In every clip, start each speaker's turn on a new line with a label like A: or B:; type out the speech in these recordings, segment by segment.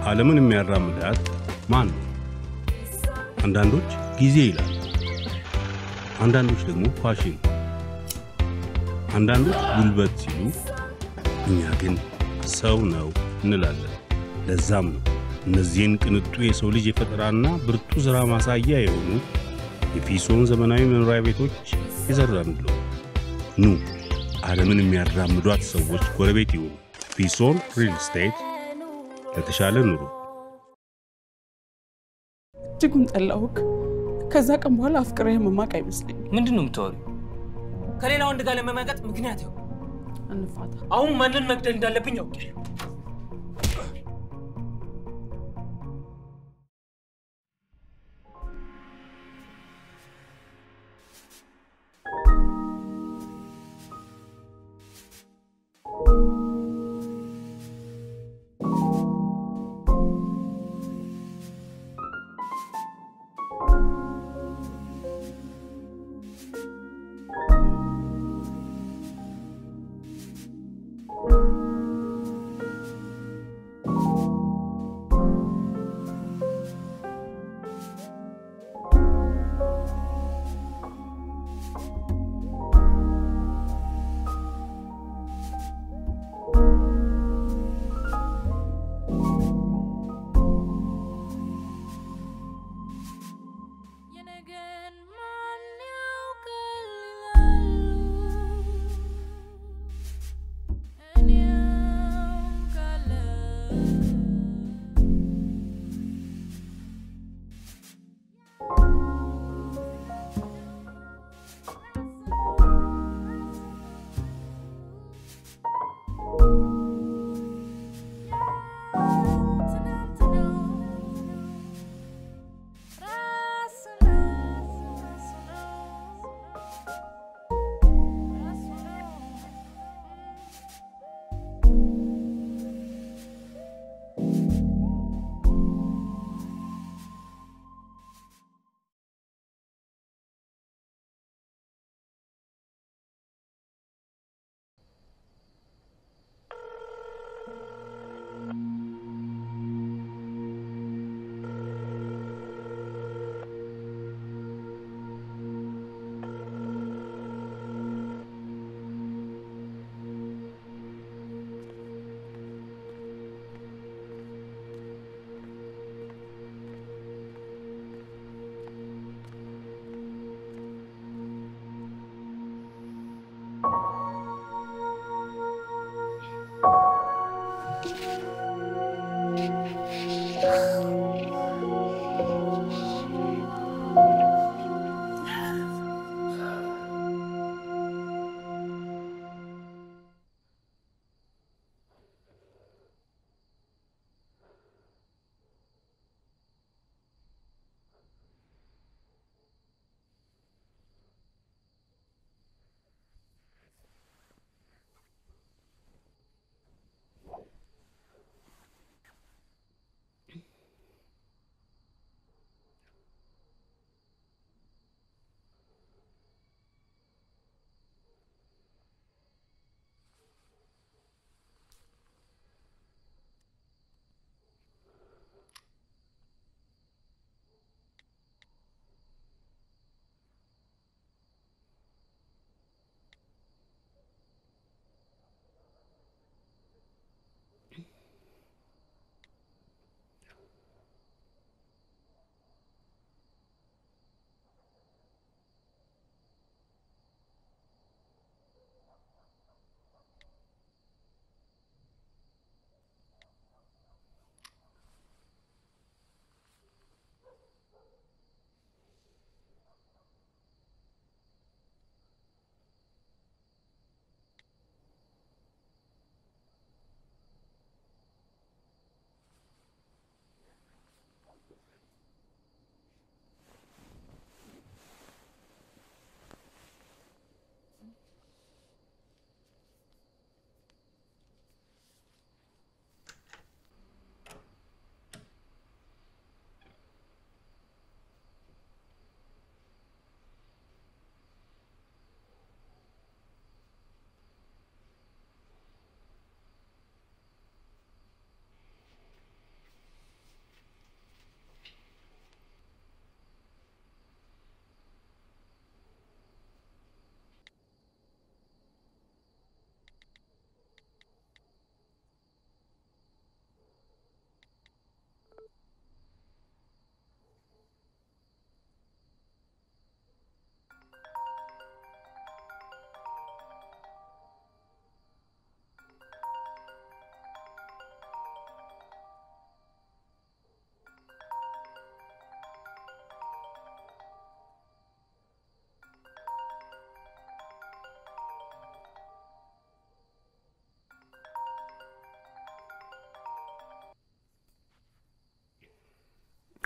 A: ዓለምን የሚያራምዳት ማን ነው? አንዳንዶች ጊዜ ይላሉ፣ አንዳንዶች ደግሞ ፋሽን፣ አንዳንዶች ጉልበት ሲሉ፣ እኛ ግን ሰው ነው እንላለን። ለዛም ነው እነዚህን ቅንጡ የሰው ልጅ የፈጠራና ብርቱ ሥራ ማሳያ የሆኑ የፊሶን ዘመናዊ መኖሪያ ቤቶች የዘራንለው። ኑ ዓለምን የሚያራምዷት ሰዎች ጎረቤት ይሁኑ። ፊሶን ሪል ስቴት ለተሻለ ኑሮ።
B: እጅጉን ጠላሁክ። ከዛ ቀን በኋላ አፍቅሬ መማቅ አይመስለኝም።
C: ምንድን ነው የምታወሪው? ከሌላ ወንድ ጋር ለመመቀጥ ምክንያት ይኸው።
B: እንፋታ።
C: አሁን ማንን መግደል እንዳለብኝ አውቄያለሁ።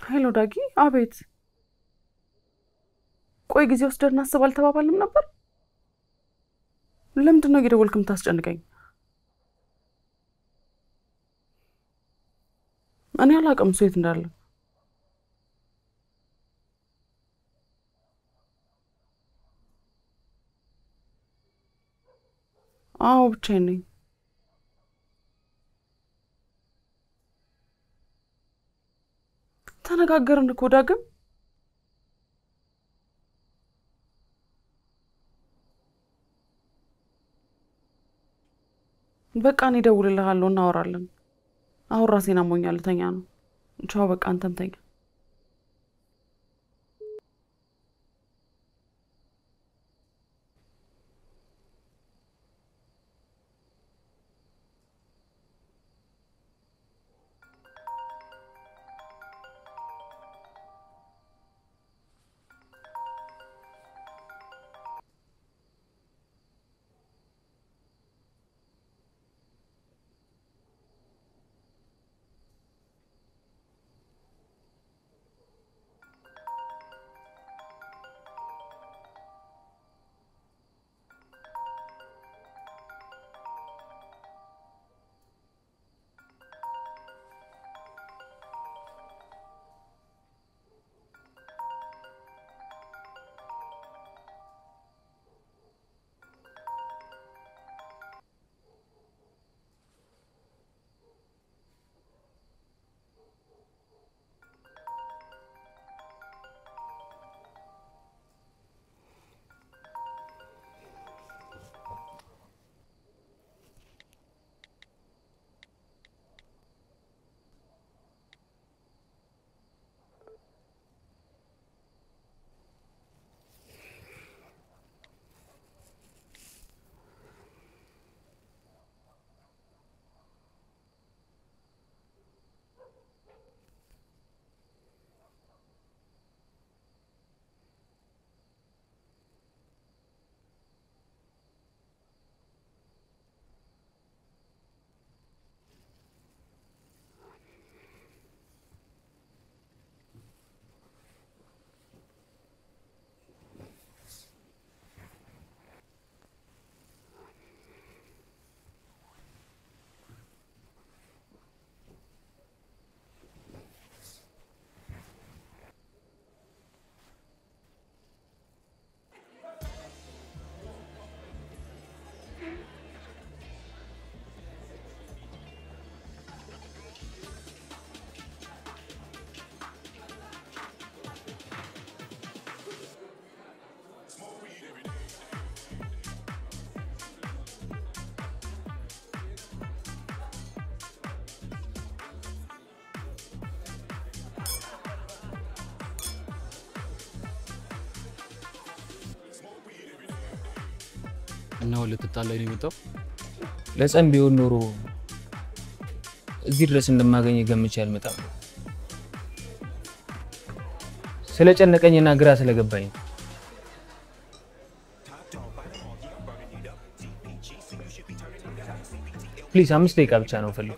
B: ሄሎ ዳጊ። አቤት። ቆይ ጊዜ ወስደን እናስብ አልተባባልንም ነበር? ለምንድን ነው እየደወልክ የምታስጨንቀኝ? እኔ አላውቅም እሱ የት እንዳለ። አዎ ብቻዬን ነኝ። ተነጋገርን እኮ ዳግም። በቃ እኔ እደውልልሃለሁ፣ እናወራለን። አሁን ራሴን አሞኛል፣ ልተኛ ነው። ቻው፣ በቃ አንተም ተኛ።
D: እና አሁን ልትጣላኝ ነው የመጣው?
E: ለጸም ቢሆን ኖሮ እዚህ ድረስ እንደማገኝ ገምቼ አልመጣም። ስለጨነቀኝና ግራ ስለገባኝ ነው። ፕሊዝ አምስት ደቂቃ ብቻ ነው ፈልጉ።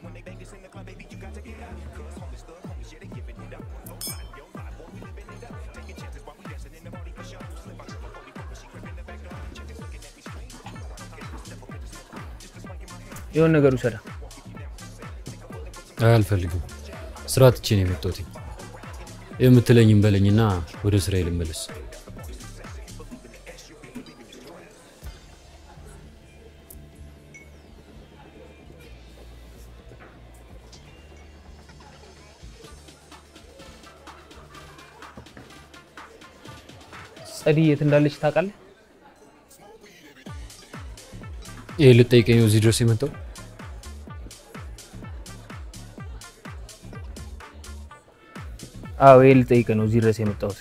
E: የሆነ ነገር ውሰዳ።
D: አይ አልፈልግም። ስራ ትቼ ነው የመጣሁት። የምትለኝም በለኝና ወደ ስራዬ ልመለስ።
E: ጸዲ የት እንዳለች ታውቃለህ?
D: ይህ ልጠይቀኝ ነው እዚህ ድረስ የመጣው?
E: አዎ ይሄ ልጠይቅህ ነው እዚህ ድረስ የመጣሁት።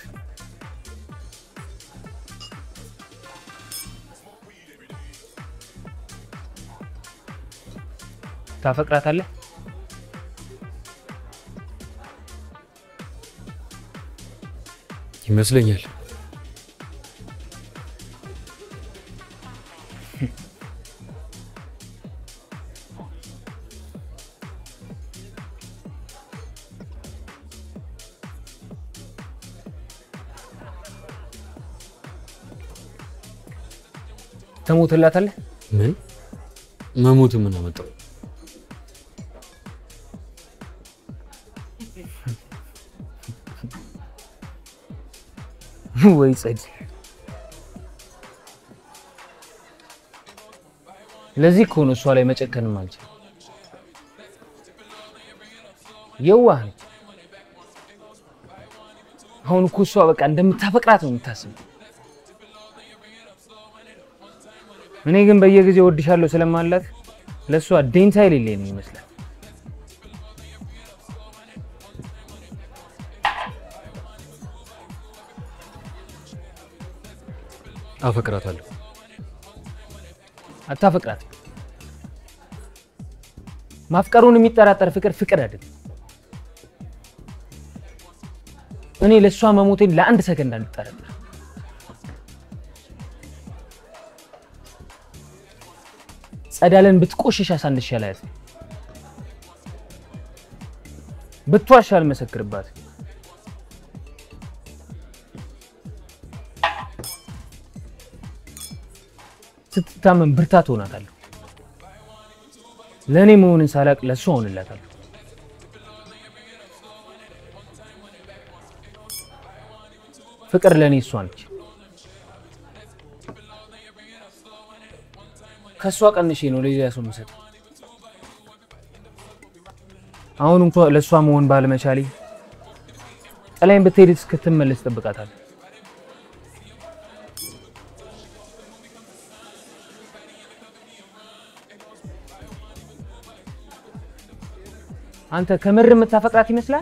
E: ታፈቅራታለህ?
D: ይመስለኛል።
E: ተሞትላታለህ?
D: ምን መሞት ምን አመጣው?
E: ወይ ጸድ። ለዚህ እኮ ነው እሷ ላይ መጨከንም አልችል። የዋህ ነች። አሁን እኮ እሷ በቃ እንደምታፈቅራት ነው የምታስበው። እኔ ግን በየጊዜው እወድሻለሁ ስለማላት ለእሷ ዴንታ የሌለኝ ነው ይመስላል።
D: አፈቅራታለሁ።
E: አታፈቅራት። ማፍቀሩን የሚጠራጠር ፍቅር ፍቅር አይደለም። እኔ ለእሷ መሞቴን ለአንድ ሰከንድ አልጠራጠር። ጸዳለን ብትቆሽሽ አሳንሽ ያላያት ብትዋሽ አልመሰክርባት። ስትታመን ብርታት ሆናታለሁ። ለእኔ መሆንን ሳላቅ ለእሷ ሆንላታለሁ። ፍቅር ለእኔ እሷ ነች። ከእሷ ቀንሼ ነው ለሌላ ሰው የምሰጠው። አሁን እንኳ ለእሷ መሆን ባለመቻሌ ጥላዬን ብትሄድ እስክትመለስ እጠብቃታለሁ። አንተ ከምር የምታፈቅራት ይመስላል?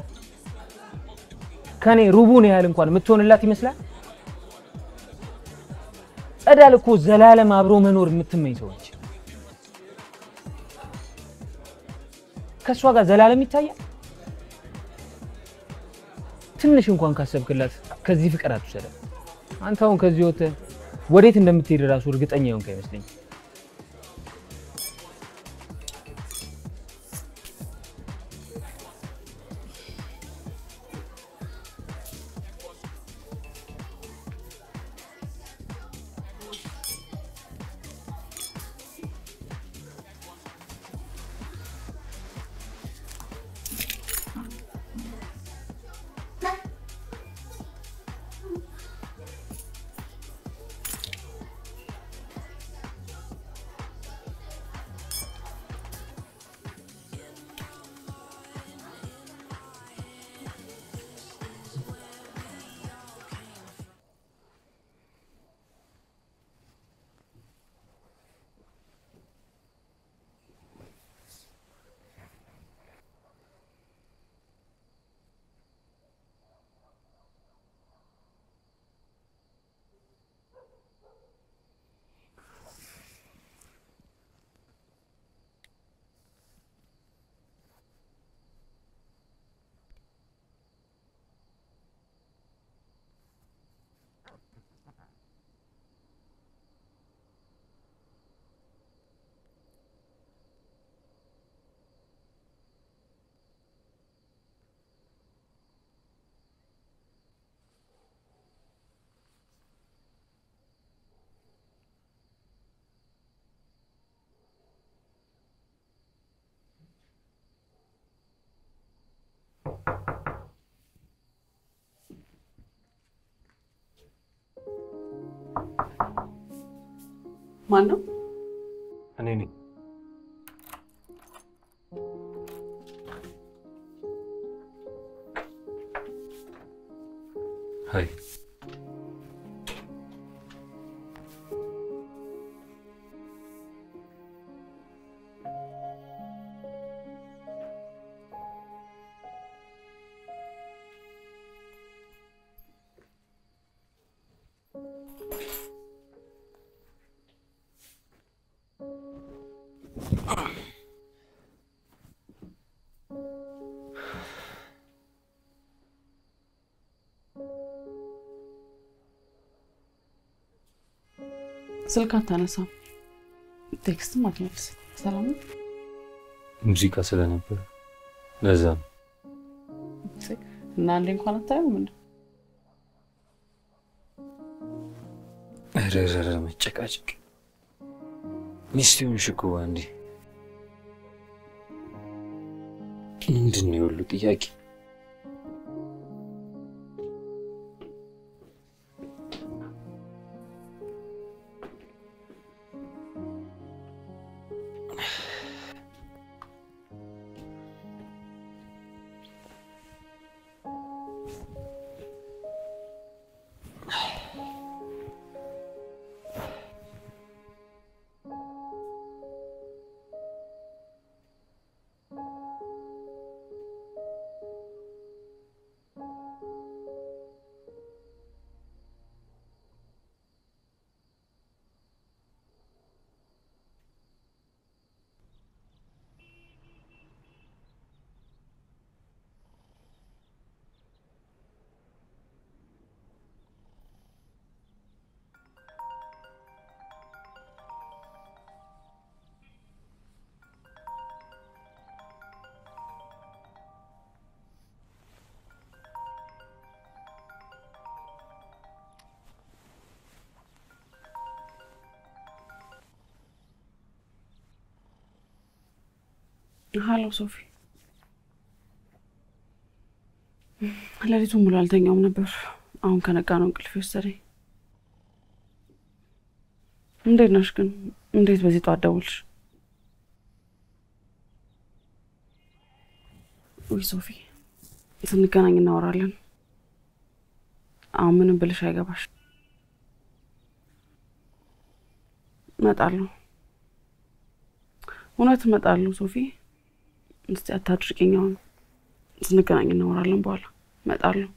E: ከኔ ሩቡን ያህል እንኳን የምትሆንላት ይመስላል? ጸዳል እኮ ዘላለም አብሮ መኖር የምትመኝ ሰው ነች። ከእሷ ጋር ዘላለም ይታያል? ትንሽ እንኳን ካሰብክላት ከዚህ ፍቅር አትውሰዳት። አንተ አሁን ከዚህ ወጥተህ ወዴት እንደምትሄድ እራሱ እርግጠኛ የሆንክ አይመስለኝም።
B: ማን ነው?
A: እኔ ነኝ።
D: ሀይ
B: ስልክ አታነሳም፣ ቴክስትም አትመልስም። ሰላም ነው?
D: ሙዚቃ ስለነበር ለዛ ነው።
B: እና አንዴ እንኳን አታየውም እንዴ?
D: ኧረ ኧረ ኧረ መጨቃጨቅ ሚስት ሆንሽ እኮ አንዴ። ምንድን ነው የሁሉ ጥያቄ?
B: ሀሎ ሶፊ፣ ሌሊቱን ሙሉ አልተኛውም ነበር። አሁን ከነጋ ነው እንቅልፍ የወሰደኝ። እንዴት ነሽ ግን? እንዴት በዚህ ጠዋት ደወልሽ? ውይ ሶፊ፣ ስንገናኝ እናወራለን። አሁን ምንም ብልሽ አይገባሽ። እመጣለሁ፣ እውነት እመጣለሁ ሶፊ። እስቲ አታድርቂኝ። አሁን ስንገናኝ እናወራለን። በኋላ እመጣለሁ።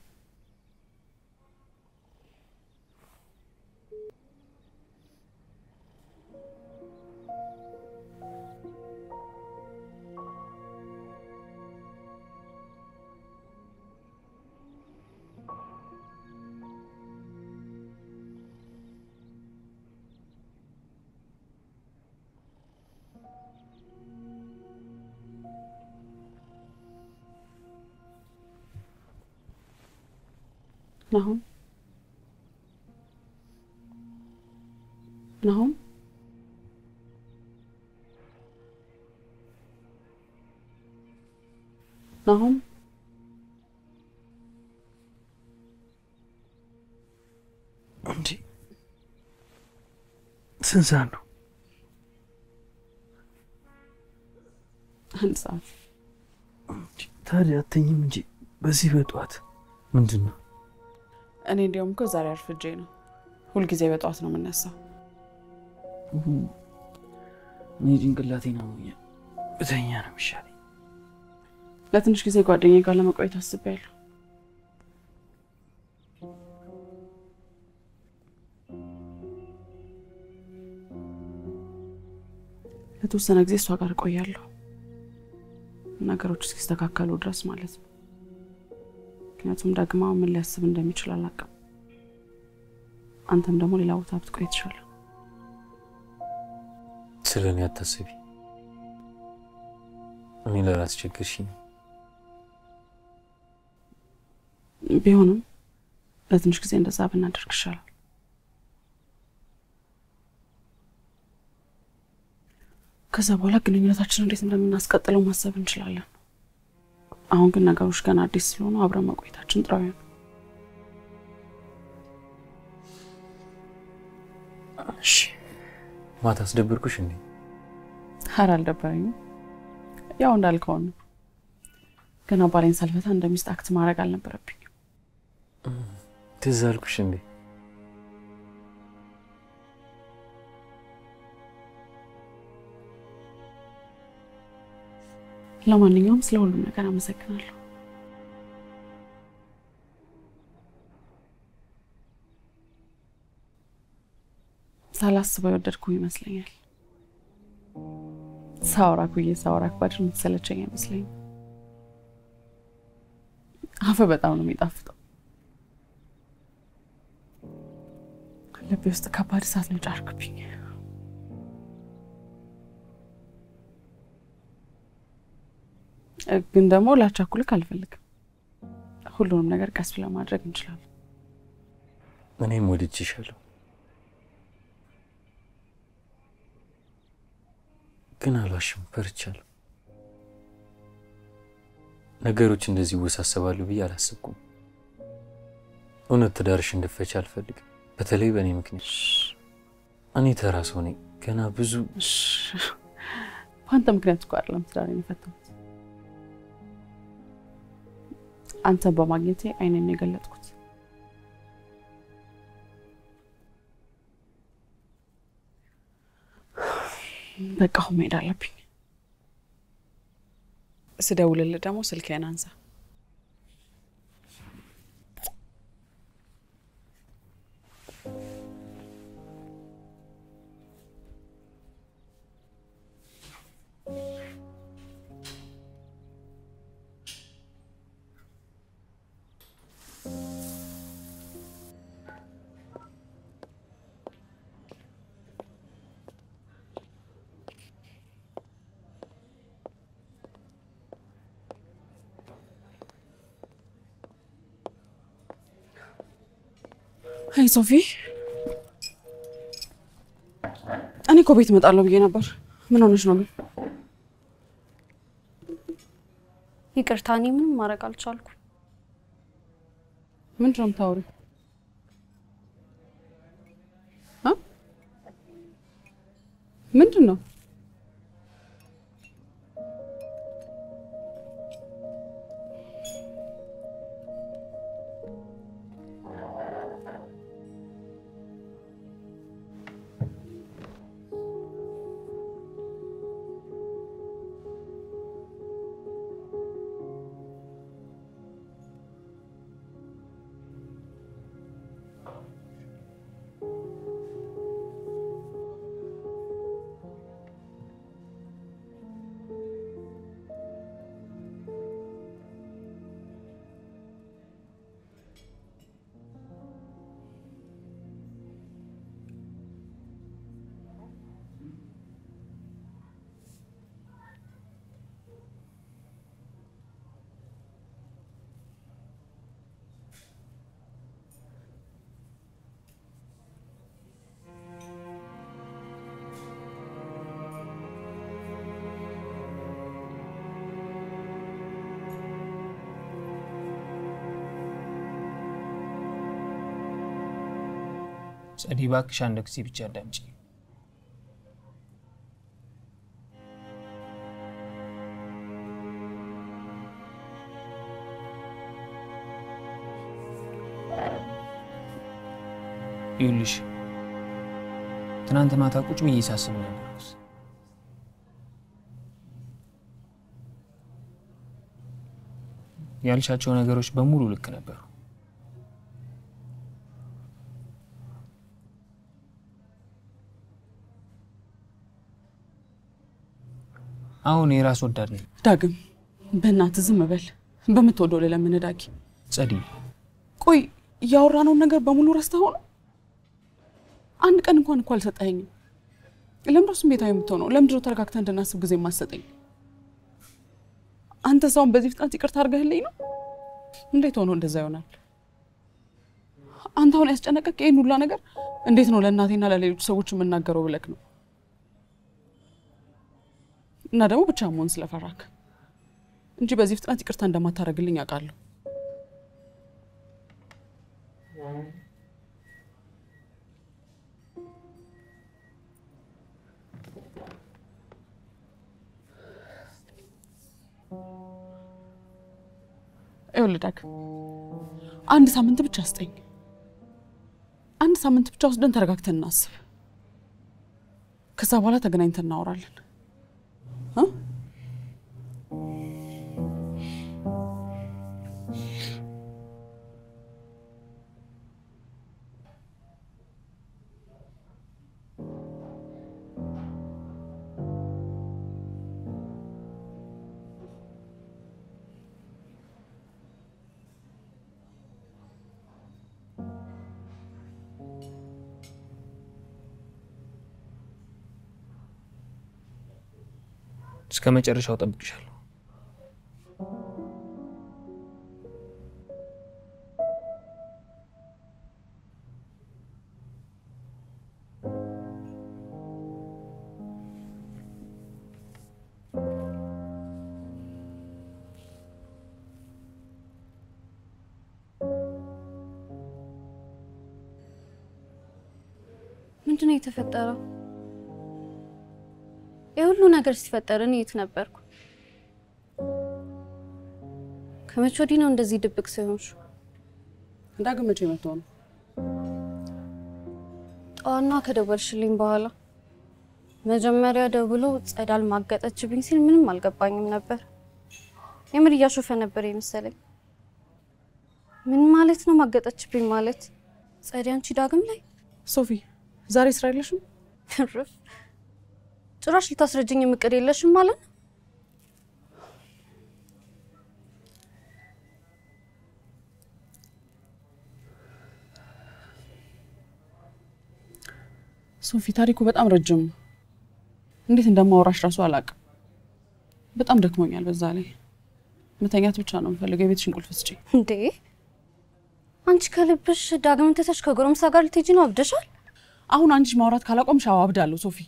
B: ናሁም ናሁም ናሁም
F: እንዴ ስንት ሰዓት ነው?
B: አንድ ሰዓት
F: ታዲያ አተኝም እንጂ በዚህ በጠዋት ምንድን ነው?
B: እኔ እንዲያውም እኮ ዛሬ አርፍጄ ነው። ሁልጊዜ በጠዋት ነው የምነሳው።
F: እኔ ጭንቅላቴን አሞኛል። ብተኛ ነው የሚሻለኝ።
B: ለትንሽ ጊዜ ጓደኛዬ ጋር ለመቆየት አስቤያለሁ። ለተወሰነ ጊዜ እሷ ጋር እቆያለሁ፣ ነገሮች እስኪስተካከሉ ድረስ ማለት ነው። ምክንያቱም ደግማ ምን ሊያስብ እንደሚችል አላውቅም። አንተም ደግሞ ሌላ ቦታ ብትቆይ የተሻለ።
D: ስለ እኔ አታስቢ። እኔ ላላስቸግርሽኝ
B: ቢሆንም ለትንሽ ጊዜ እንደዛ ብናደርግ ይሻላል። ከዛ በኋላ ግንኙነታችን እንዴት እንደምናስቀጥለው ማሰብ እንችላለን። አሁን ግን ነገሮች ገና አዲስ ስለሆኑ አብረን መቆየታችን ጥራዊ ነው።
D: እሺ። ማታ አስደብርኩሽ እንዴ?
B: ኧረ አልደበረኝም። ያው እንዳልከው ነው። ገና ባሌን ሳልፈታ እንደ ሚስት አክት ማድረግ አልነበረብኝም።
D: ትዝ አልኩሽ እንዴ?
B: ለማንኛውም ስለ ሁሉም ነገር አመሰግናለሁ። ሳላስበው የወደድኩ ይመስለኛል። ሳውራክ ብዬ ሳውራክ ባድር የምትሰለቸኝ አይመስለኝም። አፈ በጣም ነው የሚጣፍጠው። ልቤ ውስጥ ከባድ እሳት ነው ጫርክብኝ። ግን ደግሞ ላቻኩልክ አልፈልግም። ሁሉንም ነገር ቀስ ብለን ማድረግ እንችላለን።
D: እኔም ወድጄሻለሁ። ግን አልዋሽም፣ ፈርቻለሁ። ነገሮች እንደዚህ ይወሳሰባሉ ብዬ አላሰብኩም። እውነት ትዳርሽ እንድፈች አልፈልግም፣ በተለይ በእኔ ምክንያት። እኔ ተራ ሰው ነኝ፣ ገና ብዙ
B: በአንተ ምክንያት እኮ አይደለም ትዳሬን የፈታሁት። አንተን በማግኘቴ አይኔን የገለጥኩት። በቃ አሁን መሄድ አለብኝ። ስደውልልህ ደግሞ ስልክህን አንሳ። ሀይ ሶፊ፣ እኔ እኮ ቤት እመጣለሁ ብዬ ነበር። ምን ሆነች ነው ግን?
G: ይቅርታ፣ እኔ ምንም ማድረግ አልቻልኩም።
B: ምንድን ነው የምታወሪው? አ? ምንድን ነው?
E: ጸዲ፣ እባክሽ አንድ ጊዜ ብቻ አዳምጪ። ይኸውልሽ ትናንት ማታ ቁጭ ብዬ ሳስብ ነበርኩት። ያልሻቸው ነገሮች በሙሉ ልክ ነበሩ። አሁን የራስ ወዳድ ነኝ።
B: ዳግም በእናትህ ዝም በል። በምትወደው ለምን ዳጊ?
E: ጸዲ፣
B: ቆይ እያወራነውን ነገር በሙሉ ረስተኸው ነው? አንድ ቀን እንኳን እኮ አልሰጠኸኝም። ለምንድነው ስሜታዊ የምትሆነው? ለምንድነው ተረጋግተህ እንድናስብ ጊዜ የማትሰጠኝ? አንተ ሰውን በዚህ ፍጥነት ይቅርታ አድርገህልኝ ነው? እንዴት ሆኖ እንደዛ ይሆናል? አንተ አሁን ያስጨነቀቅ ይህን ሁላ ነገር እንዴት ነው ለእናቴና ለሌሎች ሰዎች የምናገረው ብለክ ነው? እና ደግሞ ብቻ መሆን ስለፈራክ እንጂ በዚህ ፍጥነት ይቅርታ እንደማታደርግልኝ አውቃለሁ። ይኸውልህ ዳግ፣ አንድ ሳምንት ብቻ ስጠኝ። አንድ ሳምንት ብቻ ወስደን ተረጋግተን እናስብ። ከዛ በኋላ ተገናኝተን እናወራለን። እ?
E: እስከ መጨረሻው ጠብቅሻለሁ።
G: ምንድን ነው የተፈጠረው? የሁሉ ነገር ሲፈጠር እኔ የት ነበርኩ? ከመቼ ወዲህ ነው እንደዚህ ድብቅ ሲሆንሽ?
B: ዳግም መቼ መጥቶ ነው?
G: ጠዋና ከደወልሽልኝ በኋላ መጀመሪያ ደውሎ ጸዳል ማገጠችብኝ ሲል ምንም አልገባኝም ነበር። የምር እያሾፈ ነበር የመሰለኝ። ምን ማለት ነው ማገጠችብኝ ማለት? ጸዲ አንቺ ዳግም ላይ
B: ሶፊ ዛሬ ስራ የለሽም?
G: ትርፍ ጭራሽ ልታስረጅኝ እቅድ የለሽም ማለት ነው?
B: ሶፊ ታሪኩ በጣም ረጅም ነው። እንዴት እንደማወራሽ ራሱ አላውቅም። በጣም ደክሞኛል። በዛ ላይ መተኛት ብቻ ነው የምፈልገው። የቤትሽን ቁልፍ ስጪኝ።
G: እንዴ አንቺ ከልብሽ ዳግም ትተሽ ከጎረምሳ ጋር ልትሄጂ ነው? አብደሻል?
B: አሁን አንቺ ማውራት ካላቆምሽ አዎ አብዳለሁ ሶፊ።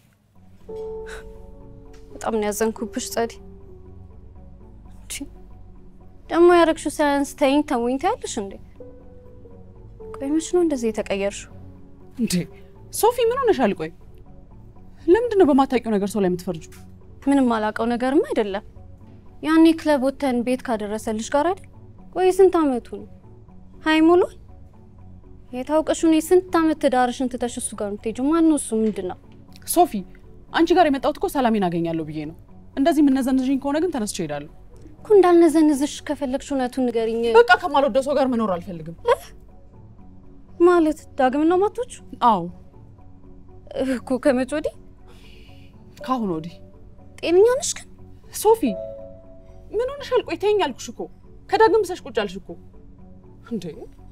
G: በጣም ነው ያዘንኩብሽ ጸዲ። እንቺ ደግሞ ያረግሽው ሳያንስ ተይኝ ተውኝ ታያለሽ እንዴ? ቆይ መች ነው እንደዚህ የተቀየርሽው?
B: እንዴ ሶፊ ምን ሆነሻል? ቆይ ለምንድን ነው በማታውቂው ነገር ሰው ላይ የምትፈርጁ?
G: ምንም አላውቀው ነገርም አይደለም። ያኔ ክለብ ወተን ቤት ካደረሰልሽ ጋር አይደል? ቆይ ስንት አመቱ ነው? ሀይ ሙሏል። የታውቀሽ እኔ ስንት አመት ትዳርሽን ትተሽ እሱ ጋር የምትሄጂው ማን ነው እሱ? ምንድን ነው
B: ሶፊ አንቺ ጋር የመጣሁት እኮ ሰላሜን አገኛለሁ ብዬ ነው። እንደዚህ የምነዘንዝሽኝ ከሆነ ግን ተነስቼ እሄዳለሁ።
G: እኮ እንዳልነዘንዝሽ ከፈለግሽ እውነቱን ንገሪኝ።
B: በቃ ከማልወደው ሰው ጋር መኖር አልፈልግም።
G: ማለት ዳግም ነው ማቶች
B: አዎ
G: እኮ ከመቼ ወዲህ
B: ከአሁን ወዲህ
G: ጤነኛ ነሽ ግን?
B: ሶፊ ምን ሆነሻል? ቆይ ተይኝ አልኩሽ እኮ ከዳግም ብሰሽ ቁጭ አልሽ እኮ እንዴ።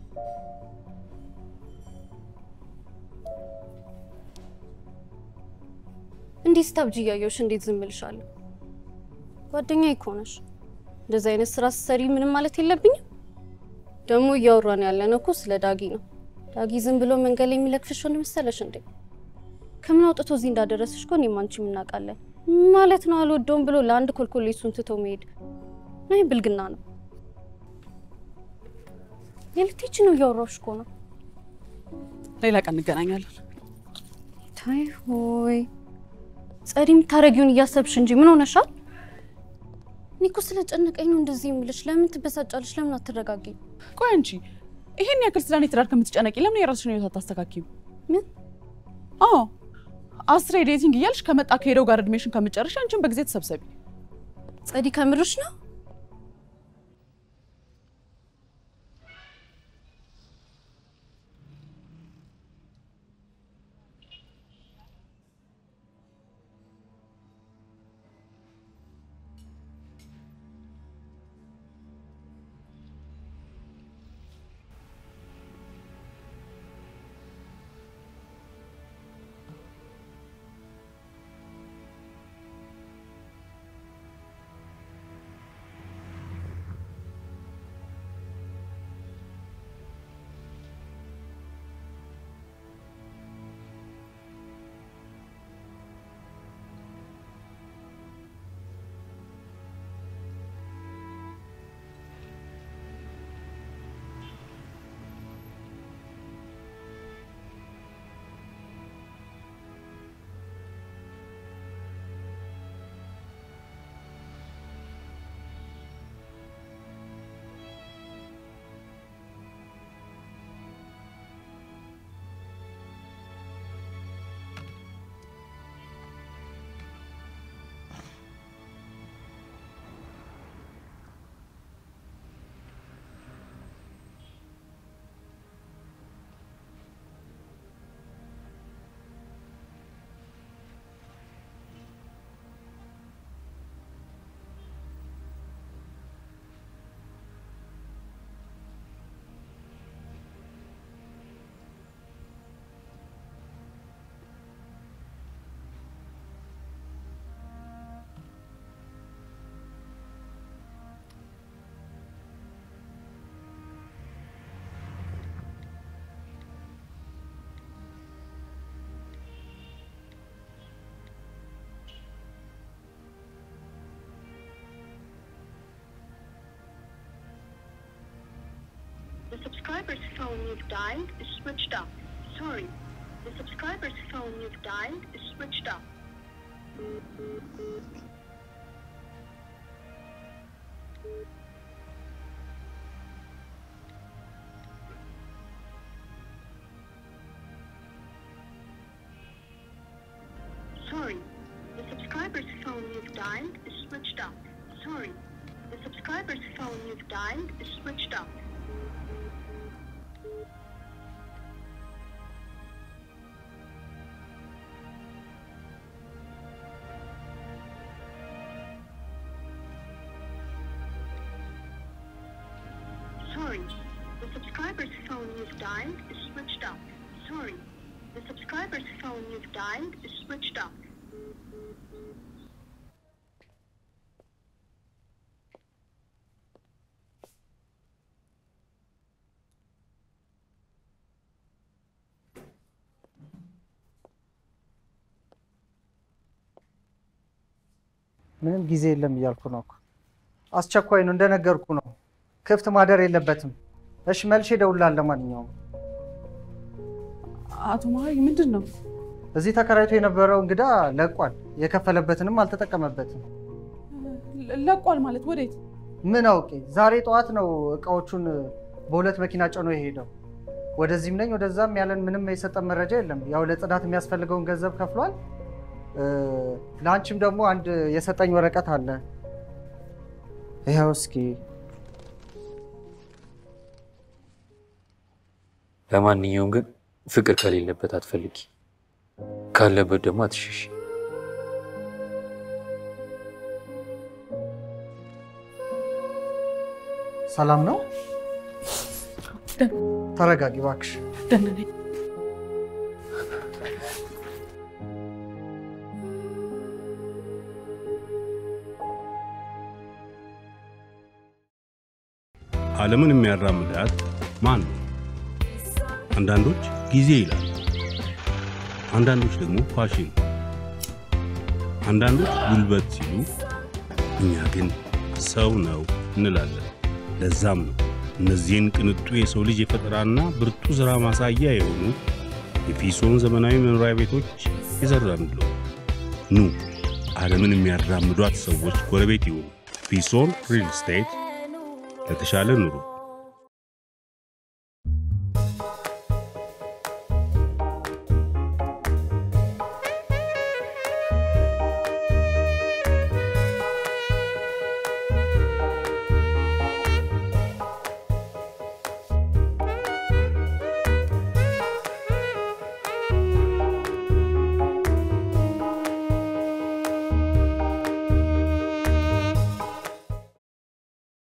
G: እንዴት ስታብጂ እያየሁሽ እንዴት ዝም እልሻለሁ? ጓደኛዬ እኮ ነሽ። እንደዚህ አይነት ስራ ስትሰሪ ምንም ማለት የለብኝም። ደግሞ እያወራን ያለነው እኮ ስለ ዳጊ ነው። ዳጊ ዝም ብሎ መንገድ ላይ የሚለክፍሽ ሆነ መሰለሽ እንዴ? ከምን አውጥቶ እዚህ እንዳደረስሽ እኮ እኔም አንቺም እናውቃለን። ማለት ነው አልወደውም ብሎ ለአንድ ኮልኮሌ እሱን ትቶ መሄድ ነው። ብልግና ነው። የልትሄጂ ነው? እያወራሁሽ እኮ ነው።
B: ሌላ ቀን እንገናኛለን።
G: ታይ ሆይ ጸዲ፣ የምታረጊውን እያሰብሽ እንጂ ምን ሆነሻል? እኔ እኮ ስለጨነቀኝ ነው እንደዚህ የምልሽ። ለምን ትበሳጫለሽ? ለምን አትረጋጊም?
B: ቆይ አንቺ ይሄን ያክል ስለኔ ትዳር ከምትጨነቂ ለምን የራስሽን ህይወት አታስተካኪም?
G: ምን
B: አዎ አስሬ ዴቲንግ እያልሽ ከመጣ ከሄደው ጋር እድሜሽን ከምጨርሽ አንቺን በጊዜ ተሰብሰቢ።
G: ጸዲ፣ ከምርሽ ነው?
H: The subscriber's phone you've dialed is switched off. Sorry. The subscriber's phone you've dialed is switched off. Sorry, the subscriber's phone you've dialed is switched off. Sorry, the subscriber's phone you've dialed is switched off. Sorry, the subscriber's phone you've dialed is switched off. Sorry, the subscriber's phone you've dialed is switched off.
I: ምንም ጊዜ የለም እያልኩ ነው እኮ። አስቸኳይ ነው እንደነገርኩ ነው። ክፍት ማደር የለበትም። እሺ መልሼ እደውልልሃለሁ። ለማንኛውም
B: አቶ መሀሪ ምንድን ነው?
I: እዚህ ተከራይቶ የነበረው እንግዳ ለቋል። የከፈለበትንም አልተጠቀመበትም።
B: ለ- ለቋል ማለት ወዴት?
I: ምን አውቄ። ዛሬ ጠዋት ነው እቃዎቹን በሁለት መኪና ጭኖ የሄደው። ወደዚህም ነኝ ወደዛም ያለን ምንም የሰጠን መረጃ የለም። ያው ለጽዳት የሚያስፈልገውን ገንዘብ ከፍሏል። እ፣ ለአንቺም ደግሞ አንድ የሰጠኝ ወረቀት አለ። ይኸው እስኪ
D: ለማንኛውም ግን ፍቅር ከሌለበት አትፈልጊ፣ ካለበት ደግሞ አትሸሽ።
I: ሰላም ነው። ተረጋጊ እባክሽ።
B: ደህና ነኝ።
A: ዓለምን የሚያራምዳት ማን ነው? አንዳንዶች ጊዜ ይላሉ፣ አንዳንዶች ደግሞ ፋሽን፣ አንዳንዶች ጉልበት ሲሉ፣ እኛ ግን ሰው ነው እንላለን። ለዛም ነው እነዚህን ቅንጡ የሰው ልጅ የፈጠራና ብርቱ ሥራ ማሳያ የሆኑ የፊሶን ዘመናዊ መኖሪያ ቤቶች የዘራንለው። ኑ ዓለምን የሚያራምዷት ሰዎች ጎረቤት ይሁኑ። ፊሶን ሪል ስቴት ለተሻለ ኑሮ